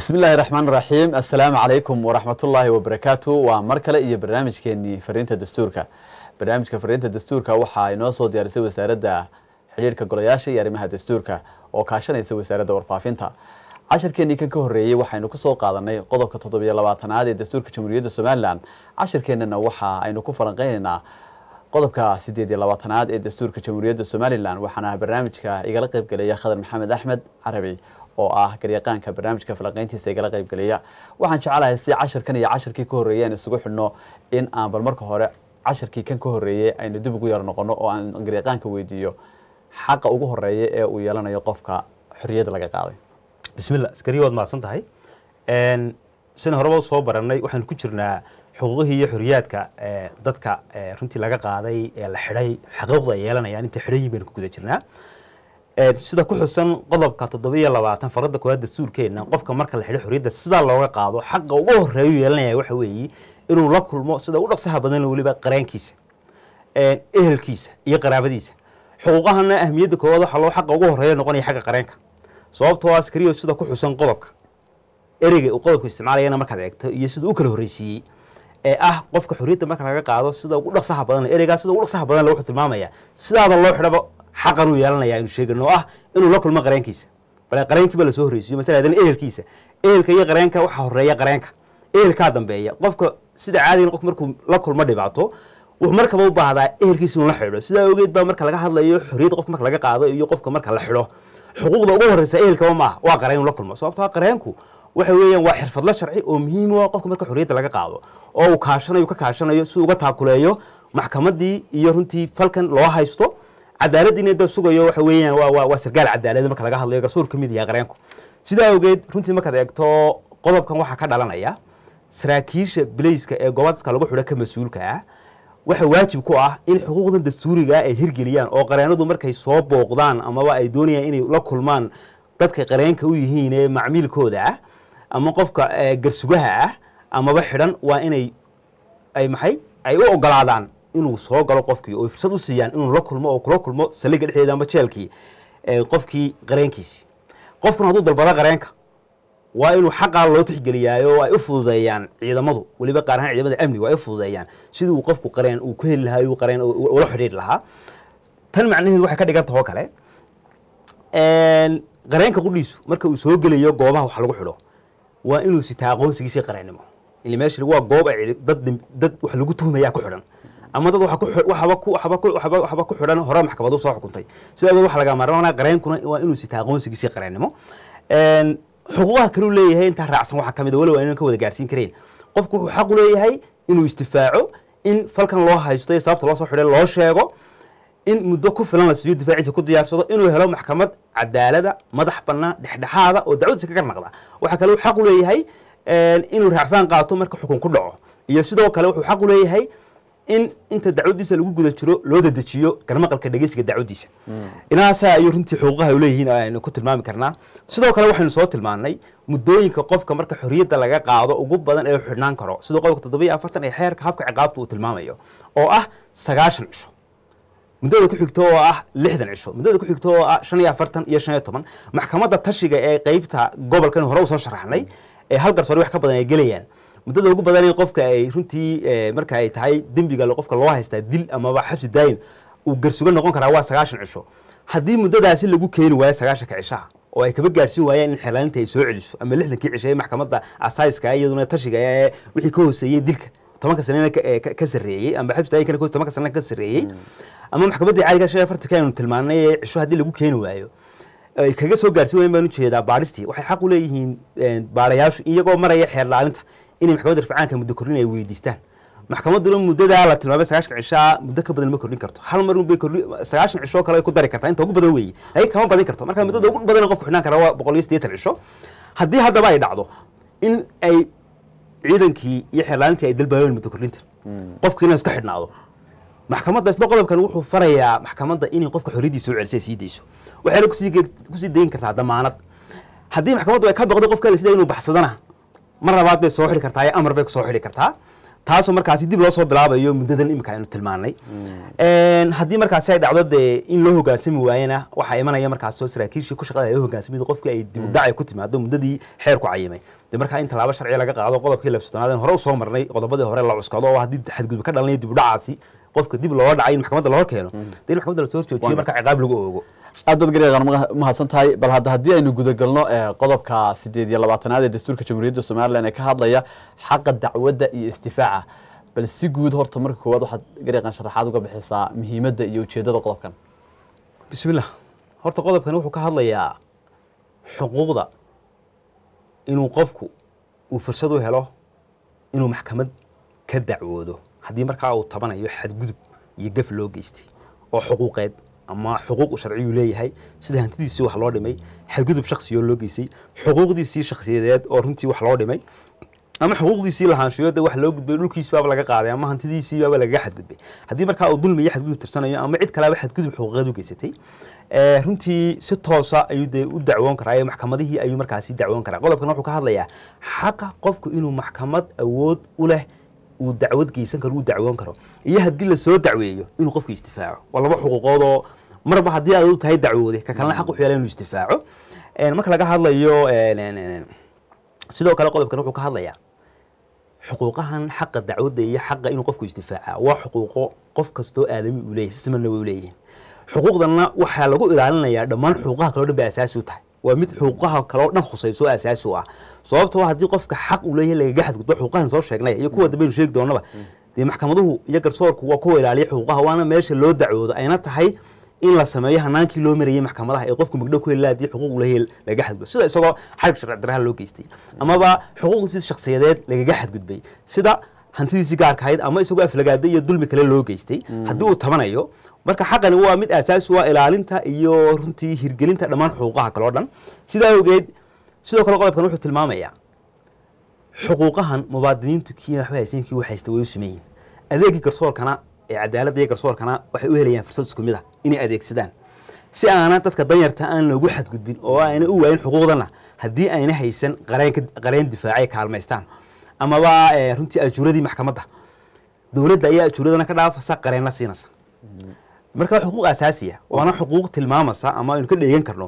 bismi illaahi raxmaan raxiim assalaamu calaykum waraxmatullaahi wabarakaatu waa mar kale iyo barnaamijkeenii fariinta dastuurka barnaamijka fariinta dastuurka waxaa inoo soo diyaarisay wasaaradda xidhiirhka golayaasha iyo arrimaha dastuurka oo kaashanaysa wasaaradda warfaafinta cashirkeenii kan ka horreeyey waxaynu kusoo qaadanay qodobka toddobiyo labaatanaad ee dastuurka jamhuuriyadda somalilan cashirkeennana waxa aynu ku falanqeynaynaa qodobka sideed iyo labaatanaad ee dastuurka jamhuuriyadda somalilan waxaana barnaamijka igala qeybgelaya khadar maxamed axmed carabi oo ah garyaqaanka barnaamijka falanqeyntiisa igala qeybgelaya waxaan jecelahay si cashirkan iyo cashirkii ka horreeyey aan isugu xidhno in aan bal marka hore cashirkii kan ka horreeyey aynu dib ugu yar noqono oo aan garyaqaanka weydiiyo xaqa ugu horeeya ee uu yeelanayo qofka xorriyadda laga qaaday bismillah askari waad mahadsan tahay sina horeba soo baranay waxaanu ku jirnaa xuquuqihii iyo xorriyaadka dadka runtii laga qaaday ee la xidhay xaquuqda ay yeelanayaan inta xidhan yihin baynu ku guda jirnaa sida ku xusan qodobka toddobiyo labaatan farada koowaad dastuurkeena qofka marka la xidho xorriyadda sidaa looga qaado xaqa ugu horeeyu yeelanaya waxa weeye inuu la kulmo sida u dhaqsaha badan weliba qareenkiisa ehelkiisa iyo qaraabadiisa xuquuqahana ahmiyadda koowaad waxaa loo xaqa ugu horeeya noqonaya xagga qareenka sababtoo askariyo sida ku xusan qodobka ereyga uu qodobku isticmaalayana markaad eegto iyo sida u kala horreysiiyey ee ah qofka xorriyadda marka laga qaado sida ugu dhaqsaha badan ereygaa sida ugu dhaqsaha badan wuxuu tilmaamaya sidaada loo xidhaba xaqan uu yeelanaya aynu sheegano oo ah inuu la kulmo qareenkiisa bale qareenkiiba lasoo horreysiiyo masala haddana ehelkiisa ehelka iyo qareenka waxaa horeeya qareenka ehelkaa dambeeya qofka sida caadigan qofka markuu la kulmo dhibaato wuxuu markaba u baahdaa ehelkiisa inuu la xidho sidaa ogeed baa marka laga hadlayo xorriyadda qofka marka laga qaado iyo qofka marka la xidho xuquuqda ugu horreysa ehelkaba maaha waa qareen inuu la kulmo sababtoo qareenku waxa weeyaan waa xirfadla sharci oo muhiim u ah qofka marka xorriyadda laga qaado oo uu kaashanayo ka kaashanayo si uga taakuleeyo maxkamaddii iyo runtii falkan loo haysto cadaaladdiina da sugayo waxa weeyaan waa waa waa sargaal cadaalad marka laga hadlayo garsoor ka mid yahay qareenku sidaa awgeed runtii markaad eegto qodobkan waxaa ka dhalanaya saraakiisha bilayska ee goobadka lagu xidho ka mas-uulka ah waxa waajib ku ah in xuquuqdan dastuuriga ay hirgeliyaan oo qareenadu markay soo booqdaan amaba ay doonayaan inay la kulmaan dadka qareenka u yihiin ee macmiilkooda ah ama qofka garsugaha ah amaba xidhan waa inay ay maxay ay u ogolaadaan inuu soo galo qofkii oo fursad u siiyaan inuu la kulmo oo kula kulmo saliga dhexdeeda ama jeelkii qofkii qareenkiisii qofkuna hadduu dalbado qareenka waa inuu xaqaa loo tixgeliyaayo ay u fududeeyaan ciidamadu weliba qaar ahaan ciidamada amniga ay u fududeeyaan sidii uu qofku qareen uu ku heli lahaa qareen ula xidhiiri lahaa tan macnaheedu waxay ka dhigan tahoo kale qareenka qudhiisu marka uu soo gelayo goobaha wax lagu xidho waa inuu sitaa aqoonsigiisii qareennimo ili meesha waa goob ay dad dad wax lagu tuhmayaa ku xidhan ama dad waxaba ku xidhan hore maxkamadu soo xukuntay sida awgeed waxa laga maarmaanaya qareenkuna waa inuu sitaa aqoonsigiisii qareennimo xuquuqaha kaleu leeyahay intaa raacsan waxaa kamid a walow aynan ka wada gaarsiin karayn qofku wuxuu xaq u leeyahay inuu istifaaco in falkan loo haysto iyo sababta loo soo xidhay loo sheego in muddo ku filan la siiyo difaaciisa ku diyaarsado inuu helo maxkamad cadaalada madax bannaan dhexdhexaada oo dacwadiisa kaga naqda waxaa kale uu xaq u leeyahay inuu raacfaan qaato marka xukun ku dhaco iyo sidoo kale wuxuu xaq u leeyahay in inta dacwadiisa lagu guda jiro loo dadejiyo garmaqalka dhegeysiga dacwadiisa inaasa ayuu runtii xuquuqaha ay leeyihiin aynu ku tilmaami karnaa sidoo kale waxaynu soo tilmaannay muddooyinka qofka marka xorriyadda laga qaado ugu badan ee xidhnaan karo sidoo qodobka toddobiyo afartan ee xeerka habka ciqaabta uu tilmaamayo oo ah sagaashan cisho muddada ku xigto oo ah lixdan cisho muddada ku xigto oo ah shan iyo afartan iyo shan iyo toban maxkamadda tashiga ee qeybta gobolkan hore usoo sharaxnay ee hal garsoore wax ka badan ay gelayaan muddada ugu badan in qofka ay runtii marka ay tahay dembiga qofka loo haystaa dil amaba xabsi daayin uu garsugo noqon karaa waa sagaashan cisho haddii muddadaasi lagu keeni waayo sagaashanka cishaha oo ay kaba gaarsiin waayaan in xelaalinta ay soo celiso ama lixdankii cisho ee maxkamadda asaiska iyaduna tashiga ee wixii ka hooseeyey dilka tobanka sanena ka sarreeyey ama xabsi daayinkana tobanka sanena ka sarreeyey ama maxkamaddii caadiga shan iyo afartanka aynu tilmaanay ee cisho haddii lagu keeni waayo ay kaga soo gaarsiin wayan baan ujeedaa baadhistii waxay xaq u leeyihiin baadhayaashu iyagoo maraya xeer laalinta inay maxkamadda rifcaanka muddo kordhin ay weydiistaan maxkamadduna muddadaa la tilmaamay sagaashan cishaa muddo ka badan ma kordhin karto hal mar unbay kordhi sagaashan cishoo kale ay ku dari kartaa inta ugu badan weeye ay kama badin karto marka muddada ugu badan qofku xidhnaan kara waa boqol iyo siddeetan cisho haddii haddaba ay dhacdo in ay ciidankii iyo xeer laalintii ay dalbaayeen muddo kordhinta qofkiina iska xidhnaado maxkamadda isla qodobkan wuxuu farayaa maxkamadda inay qofka xorriyaddiisa u celisay sii dayso waxayna kusii dayin kartaa damaanad haddii maxkamaddu ay ka baqdo qofka la sida inuu baxsadana mar labaad bay soo xidhi kartaa ee amar bay kusoo xidhi kartaa taasoo markaasi dib loo soo bilaabayo muddadan imika aynu tilmaanay Een, haddii markaasi ay dhacdo dee in loo hogaansami waayena waxaa imanaya markaasoo saraakiishii ku shaqada ay hogaansamidu qofkii ay dib u dhac ay ku timaado muddadii xeerku cayimay dee markaa in tallaabo sharciya laga qaado qodobkii labsatoonaad hore usoo marnay qodobadii hore la cuskado oo haddii xadgudub ka dhalanaya dib u dhacaasi qofka dib looga dhacay in maxkamadda loo keeno dee in maxkamadda lasoo horjoojiyo Waan marka ciqaab lagu oogo aad baad garyaqaan mahadsan tahay bal hadda haddii aynu gudagalno ee, qodobka sideed iyo labaatanaad ee dastuurka jamhuuriyadda somalilan ee ka hadlaya xaqa dacwadda iyo istifaaca bal si guud horta marka koowaad waxaad garyaqaan sharaxaad uga bixisaa muhiimadda iyo ujeeddada qodobkan bismillah horta qodobkani wuxuu ka hadlayaa xuquuqda inuu qofku uu fursad u helo inuu maxkamad ka dacwoodo haddii markaa uu tabanayo xadgudub iyo gaf loo geystay oo xuquuqeed ama xuquuq uu sharciyuu leeyahay sida hantidiisii wax loo dhimay xadgudub shaksiyoo loo geystay xuquuqdiisii shakhsiyadeed oo runtii wax loo dhimay ama xuquuqdiisii lahaanshiyo de wax loo gudbay dhulkiisbaaba laga qaaday ama hantidiisiibaaba lagaga xadgudbay haddii markaa uu dulmi iyo xadgudub tirsanayo ama cid kaleaba xadgudub xuquuqeed u geysatay ee, runtii si toosa ayuu dee u dacwoon karaa ee maxkamadihii ayuu markaasi dacwoon karaa qodobkan wuxuu ka hadlayaa xaqa qofku inuu maxkamad awood u leh uu dacwad geysan karo uu dacwoon karo iyo haddii lasoo dacweeyo inuu qofku istifaaco waa laba xuquuqood oo marba haddii aad u tahay dacwoode ka kalena xaq wuxuu yeelay inuu istifaaco Een, marka laga hadlayo een, een, een, sidoo kale qodobkan wuxuu ka hadlayaa xuquuqahan xaqa dacwadda iyo xaqa inuu qofku isdifaaca waa xuquuqo qof kastoo aadami uu leeyahay si simanna way u leeyihiin xuquuqdanna waxaa lagu ilaalinayaa dhammaan xuquuqaha kaleo dhan bay asaasi u tahay waa mid xuquuqaha kaleo dhan khusayso oo asaasi u ah sababtoo haddii qofka xaq uu leeyahay lagaga xadgudbo xuquuqahan soo sheegnay iyo kuwa dambaynu sheegi doonaba dee maxkamaduhu iyo garsoorku waa kuwa ilaaliya xuquuqaha waana meesha loo dacwoodo ayna tahay in la sameeyo hanaankii loo marayey maxkamadaha ee qofku magdhow ku heli lahaa haddii xuquuq uu leeyahay lagaga xadgudbo sida isagoo xarib sharci daraha loo geystay amaba xuquuqdiisi shakhsiyadeed lagaga xadgudbay sida hantidiisii gaarka ahayd ama isagoo aflagaada iyo dulmi kale loo geystay haddii uu tabanayo marka xaqani waa mid asaasi u ah ilaalinta iyo runtii hirgelinta dhammaan xuquuqaha kale oo dhan sidaa awgeed sidoo kale qodobkan wuxuu tilmaamayaa xuquuqahan mubaadiniintu kii waxba haysan kii waxaysta way u sameeyiin adeegii garsoorkana ee cadaaladda iyo garsoorkana waxay u helayaan fursad isku mid ah inay adeegsadaan si aana dadka danyarta aan loogu xadgudbin oo ayna u waayin xuquuqdana haddii ayna haysan qareen ka- qareen difaacay kaalmaystaan amaba eh, runtii ajuuradii maxkamadda dowladda ayaa ajuuradana ka dhaafasa qareenna siinaysa marka waa xuquuq asaasiya waana xuquuq tilmaamasa ama aynu ka dheegan karno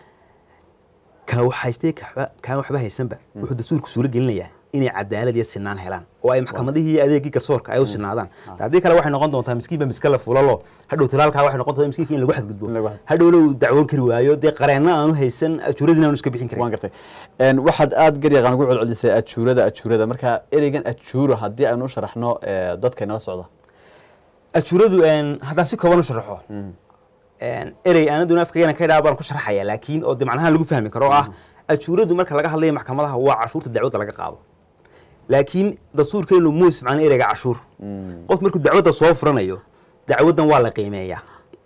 kaa wax haystee kaan waxba haysanba wuxuu dastuurku suuro gelinayaa inay cadaalad iyo sinaan helaan oo ay maxkamadihii iyo adeegii garsoorka ay u sinaadaan haddii kale waxay noqon doontaa miskiinba miska la fulalo hadhow talaalkaa waxay noqon doontaa miskiinka in lagu xadgudbo In lagu xadgudbo. hadhowna uu dacwoon kari waayo dee qareenna aanu haysan ajuuradina aanu iska bixin karin waan gartay Een, waxaad aad garyaqaan ugu celcelisay ajuurada ajuurada marka ereygan ajuuro haddii aynu u sharaxno ee, dadka inala socda ajuuradu een, haddaan si kooban u sharaxo een, erey aanaduna afkagana ka idhaa baan ku sharaxaya laakiin oo de macnaha lagu fahmi karo oo ah ajuuradu marka laga hadlayo maxkamadaha waa cashuurta dacwadda laga qaado laakiin dastuurkeenu muu isticmaalin ereyga cashuur qof markuu dacwadda soo furanayo dacwaddan waa la qiimeeyaa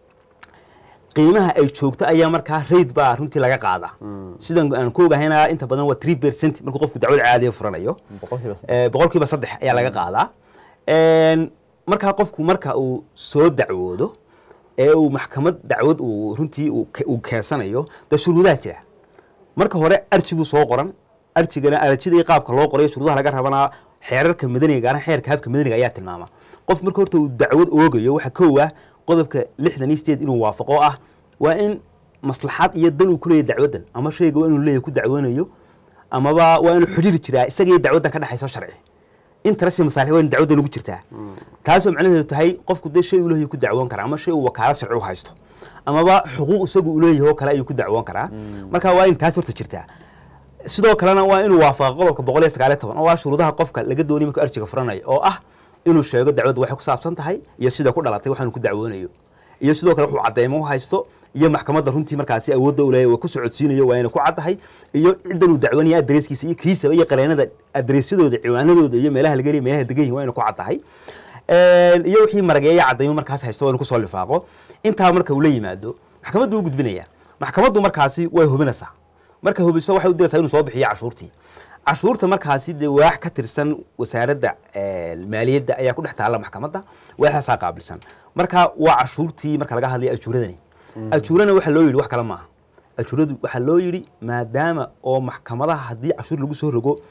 qiimaha ay joogto ayaa markaa raid baa runtii laga qaadaa sidan aan ku ogahayna inta badan waa three percent markuu qofku dacwad caadiya furanayo boqolkiiba saddex. Eh, boqolkiiba saddex ayaa laga qaadaa Een, markaa qofku marka uu soo dacwoodo ee uu maxkamad dacwad uu runtii uu ke- uu keensanayo dee shuruudaha jira marka hore arji buu soo qoran arjigana arjida iyo qaabka loo qorayo shuruudaha laga rabanaa xeerarka madaniga gaar ahaan xeerka habka madaniga ayaa tilmaama qof marka horta uu dacwad oogayo waxaa kow ah qodobka lixdan iyo sideed inuu waafaqo ah waa in maslaxad iyo dan uu ku leeyahay dacwaddan ama shayga waa inuu leeyahay ku dacwoonayo amaba waa inuu xidhiiri jiraa isaga iyo dacwaddan ka dhexayso sharci interest masaalix waa in dacwaddan ugu jirtaa taasoo macnaheedu tahay qofku dee shay uu leeyahay ku dacwoon karaa ama shay uu wakaalad sharci u haysto amaba xuquuq isagu uu leeyahay oo kale ayuu ku dacwoon karaa marka waa in taas horta jirtaa sidoo kalena waa inuu waafaqa qodobka boqol iyo sagaal iyo toban oo ah shuruudaha qofka laga doonay markuu arjiga furanayo oo ah inuu sheego dacwadda waxay ku saabsan tahay iyo sida ku dhalatay waxaanu ku dacwoonayo iyo sidoo kale wuxuu cadeymo u haysto iyo maxkamadda runtii markaasi awoodda u leeyahay waa ku socodsiinayo waa inay ku caddahay iyo ciddan uu dacwanaya adreeskiisa iyo kiisaba iyo qareenada adreesyadooda ciwaanadooda iyo meelaha laga heliya meelaha degan yihin waa inay ku caddahay Een, iyo wixii marageeya cadaymo markaas haysto waa inuu kusoo lifaaqo intaa marka uu la yimaado maxkamaddu u gudbinaya maxkamaddu markaasi way hubinaysaa marka hubiso waxay u diraysaa inuu soo bixiyo cashuurtii cashuurta markaasi dee waax ka tirsan wasaaradda eh, maaliyadda ayaa ku dhex taalla maxkamadda waaxaasaa qaabilsan marka waa cashuurtii marka laga hadlayo ajuuradani ajuurana waxaa loo yidhi wax kale maaha ajuuradu waxaa loo yidhi maadaama oo maxkamadaha haddii cashuur lagu soo rogo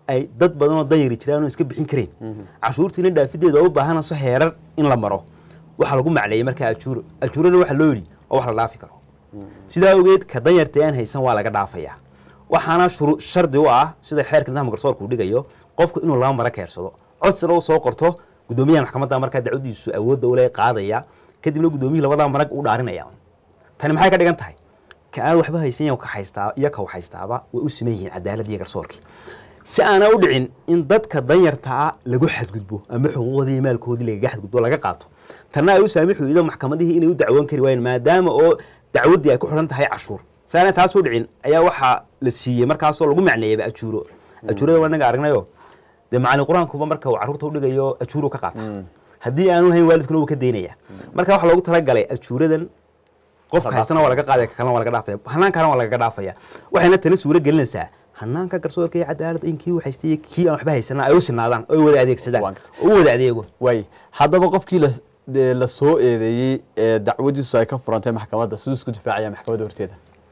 ay dad badan oo danyari jiraan oo iska bixin kareen cashuurtiina dhaafideeda oo u baahanayso heerar in la maro waxaa lagu macleeyey markaa ajuuro ajuurana waxaa loo yidhi oo wax la dhaafi karo sidaa awgeed ka danyarta aan haysan waa laga dhaafayaa waxaana shuru shardi u ah sida xeerka nidaamka garsoorka uu dhigayo qofku inuu laba mara keersado codsina uu soo qorto guddoomiyaha maxkamadda markaa dacwadiisu awoodda ule qaadaya kadibna guddoomiyihii labadaa marag u dhaarinaya tani maxay ka dhigan tahay ka aan waxba haysan yahay ka haystaa iyo ka haystaaba way u siman yihiin cadaalad iyo garsoorkii si aana u dhicin in dadka danyarta ah lagu xadgudbo ama xuquuqdoodii iyo maalkoodii lagaga xadgudbo laga qaato tanna ay u saamixi weydo maxkamadihii inay u dacwoon kari waayeen maadaama oo dacwaddii ay ku xidhan tahay cashuur si aana taas u dhicin ayaa waxaa la siiyey markaasoo lagu macneeyaba ajuuro ajuurada waa inaga aragnayo dee macalin qur-aankuba marka uu carruurta u dhigayo ajuuru ka qaata haddii aanu hayn waalidkuna wuu ka daynaya marka waxaa loogu talagalay ajuuradan qofka haystana waa laga qaadaya kalena waa laga dhaafaya hanaankaana waa lagaga dhaafaya waxayna tani suuro gelinaysaa hanaanka garsoorka iyo cadaaladda in kii u haystay iyo kii aan waxba haysana ay u sinaadaan oo ay wada adeegsadaan Waan gartay. oo u wada adeego waay haddaba qofkii la dee la soo eedeeyey ee dacwadiisu ay ka furantay maxkamadda siduu isku difaacaya maxkamadda horteeda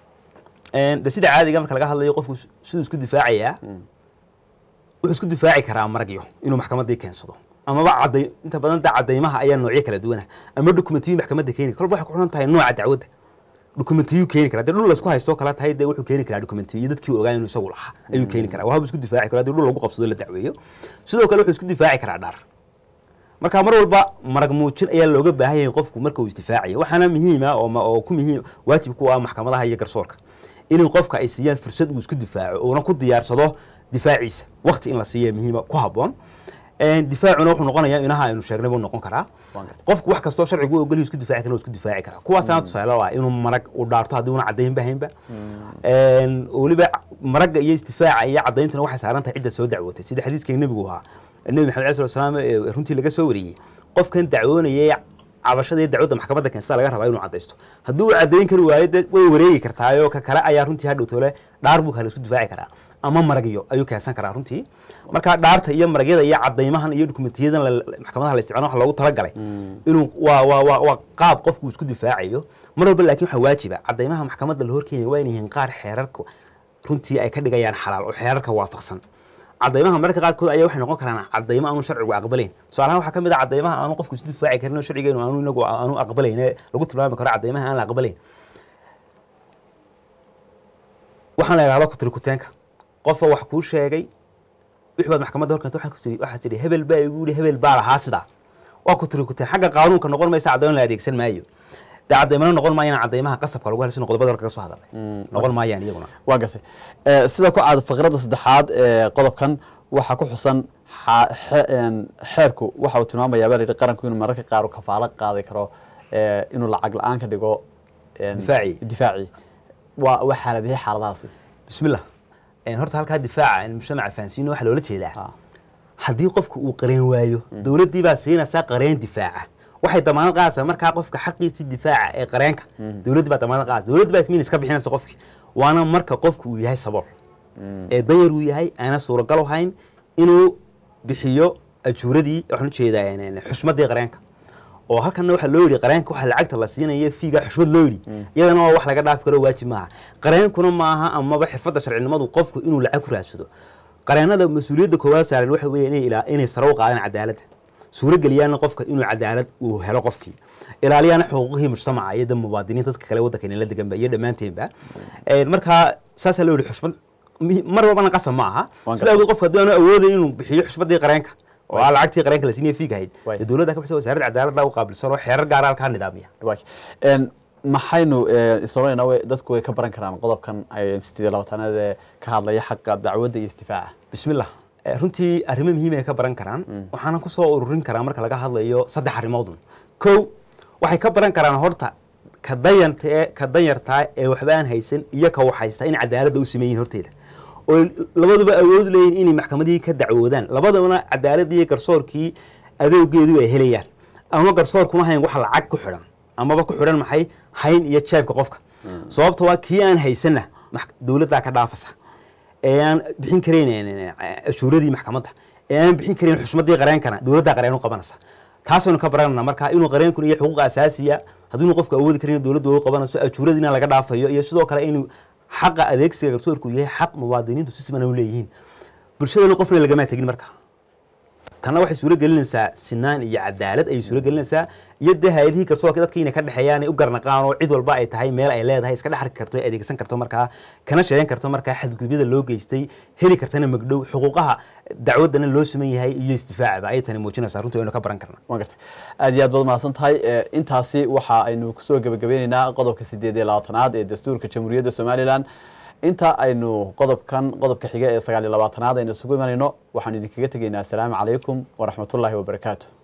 de sida caadiga marka laga hadlayo qofku siduu isku difaacayaa wuxuu isku difaaci karaa maragyo inuu maxkamaddii keensado amaba caday inta badan da cadaymaha ayaa noocyo kala duwana ama dokumentiyu maxkamadda keeni kolba waxay ku xidhan tahay nooca dacwadda dokumentiyu keeni kara dee dhul laysku haysto kala tahay dee wuxuu keeni karaa dokumentiyo iyo dadkii ogaa inuu isagu lahaa ayuu keeni karaa waxbuu isku difaaci karaa dee dhul lagu qabsado la dacweeyo sidoo kale wuxuu isku difaaci karaa dhaar marka mar walba marag muujin ayaa looga baahan yahay qofku marka uu isdifaacayo waxaana muhiima oo ma- oo ku muhiim waajib ku ah maxkamadaha iyo garsoorka inay qofka ay siiyaan fursad uu isku difaaco uuna ku diyaarsado difaaciisa waqti in la siiya muhiima ku habboon difaacuna wuxuu noqonayaa inaha aynu sheegnay buu noqon karaa Waan gartay. qofku wax kastoo sharcigu u ogol yahay isku difaaci kara waa isku difaaci karaa kuwaasaana tusaale u ah inuu marag uu dhaarto haddii una caddayn bahaynba Een, weliba maragga iyo isdifaaca iyo caddayntuna waxay saaran tahay cidda soo dacwootay sida xadiiskii nebigu ahaa nebi maxamed alai slat salaam ee runtii laga soo wariyey qofkan dacwoonayay cabashada iyo dacwadda maxkamadda keensada laga rabaa inuu caddaysto haddii uu caddayn kari waayo dee way wareegi kartaayoo ka kale ayaa runtii hadhow tole dhaar buu kale isku difaaci karaa ama maragyo ayuu keensan karaa runtii marka dhaarta iyo maragyada iyo caddaymahan iyo dokumentiyadan la- maxkamadaha la isticmaalo waxa loogu talagalay inuu waa waa waa waa qaab qofku isku difaacayo mar walba laakiin waxaa waajiba caddaymaha maxkamadda la horkeenaya waa inay yihiin qaar xeerarka runtii ay ka dhigayaan xalaal oo xeerarka waafaqsan caddaymaha mararka qaarkood ayaa waxay noqon karaan caddaymo aanu sharcigu aqbalayn tusaalahaan waxaa ka mid ah caddaymaha aanu qofku isu difaaci karin oo sharcigeenu aanu inagu aanu aqbalayn ee lagu tilmaami karo caddaymaha aan la aqbalayn waxaan la idhahdo kutirikuteenka qofka wax kuu sheegay wixii baad maxkamadda horkeenta waxaa ku tiri waxaa tidhi hebel baa igu yihi hebel baa lahaa sidaa waa kutirikuteen xagga qaanuunka noqon maysa caddayn la adeegsan maayo dee caddaymana noqon maayaan caddaymaha qasabka lagu helay sida qodobada hore kaga soo hadalay noqon maayaan iyaguna waa gartay Eh, sida ku caad faqradda saddexaad ee qodobkan waxaa ku xusan xa- xe- een, xeerku waxa uu tilmaamayaa baa la yidhi qaranku inuu mararka qaar uu kafaalo qaadi karo eh, inuu lacag la-aan ka dhigo een, Difaaci. difaaci waa waa xaaladihii xaaladahaasi bismillah Een, horta halkaa difaaca in mujtamaca fahansiino waxaa loola jeedaa Ah, haddii qofku uu qareen waayo dowladdii baa siinaysaa qareen difaaca waxay damaanad qaadaysaa markaa qofka xaqiisii difaaca ee qareenka dowladdii baa damaanad qaadaysa dowladdi baa ismiin iska bixinaysa qofkii waana marka qofku uu yahay sabool ee danyar uu yahay aana suuragal u hayn inuu bixiyo ajuuradii waxaan ujeedaa een, een, xushmadii qareenka oo halkanna waxaa loo yidhi qareenka waxaa lacagta la siinaya fiiga xushmad loo yidhi iyadana waa wax laga dhaafi karo waajib maaha qareenkuna maaha amaba xirfadda sharcinimadu qofku inuu lacag ku raadsado qareenada mas-uuliyadda koowaad saaran waxa weeye inay ilaa- inay sare u qaadaan cadaaladda suuro geliyaana qofka inuu cadaalad uu helo qofkii ilaaliyaana xuquuqihii mujtamaca iyo da mubaadiniin dadka kale waddanka inala deganba iyo dhammaanteenba Een, markaa saasaa loo yidhi xushmad mi- mar walbana qasab ma aha Waan sida awgeed qofka haddii aanu awoodayn inuu bixiyo xushmadii qareenka oo Waay. ah lacagtii qareenka la siinaya fiigahayd Waay. dee dowladda ka bixisa wasaaradda cadaaladda u qaabilsan oo xeerar gaara halkaa nidaamiya waay. Een, maxaynu eh, isodhanayna way- dadku way ka baran karaan qodobkan ay sideed iyo labaatanaad ee ka hadlaya xaqa dacwadda iyo isdifaaca bismillah Eh, runtii arrimo muhiim ay ka baran karaan waxaana ku soo ururin karaa marka laga hadlayo saddex arrimoodun kow waxay ka baran karaan horta ka dayanta ee ka danyartaa ee waxba aan haysan iyo ka wax haysta in cadaaladda u sameeyihin horteeda oo labaduba awood leeyihin inay maxkamadihii ka dacwoodaan labadabana cadaaladii iyo garsoorkii adeegeedu ay helayaan ama garsoorkuma hayn wax lacag ku xidhan amaba ku xidhan maxay hayn iyo jeebka qofka sababta waa kii aan haysanna max- dowladdaa ka dhaafasa ee aan bixin karayn ashuuradii maxkamadda ee aan bixin karayn xushmadii qareenkana dowladdaa qareen u qabanaysa taasaynu ka baranana marka inuu qareenkuna iyo xuquuq asaasiya haddii inu qofku awoodi karin dowladdu u qabanayso ajuuradiina laga dhaafayo iyo sidoo kale inuu xaqa adeegsiga garsoorku yahay xaq muwaadiniintu si siman u leeyihiin bulshadana qofna lagama tegin marka tanna waxay suuro gelinaysaa sinaan iyo cadaalad ayay suuro gelinaysaa iyo dee hay-adihii garsoorka dadka inay ka dhexeeyaan ay u garnaqaan oo cid walba ay tahay meel ay leedahay iska dhex arki karto ay adeegsan karto markaa kana sheegan karto markaa xadgudubyada loo geystay heli kartana magdhow xuquuqaha dacwadana loo suman yahay iyo isdifaacaba ayay tani muujinaysaa runtii waynu ka baran karna waan gartay aad iyo aad baad mahadsan tahay Eh, intaasi waxa aynu kusoo gebagabeyneynaa qodobka sideed iyo labaatanaad ee dastuurka jamhuuriyadda somalilan inta aynu qodobkan qodobka xiga ee sagaal iyo labaatanaad aynu isugu imanayno waxaanu idinkaga tegaynaa asalaamu calaykum waraxmatullaahi wabarakaatu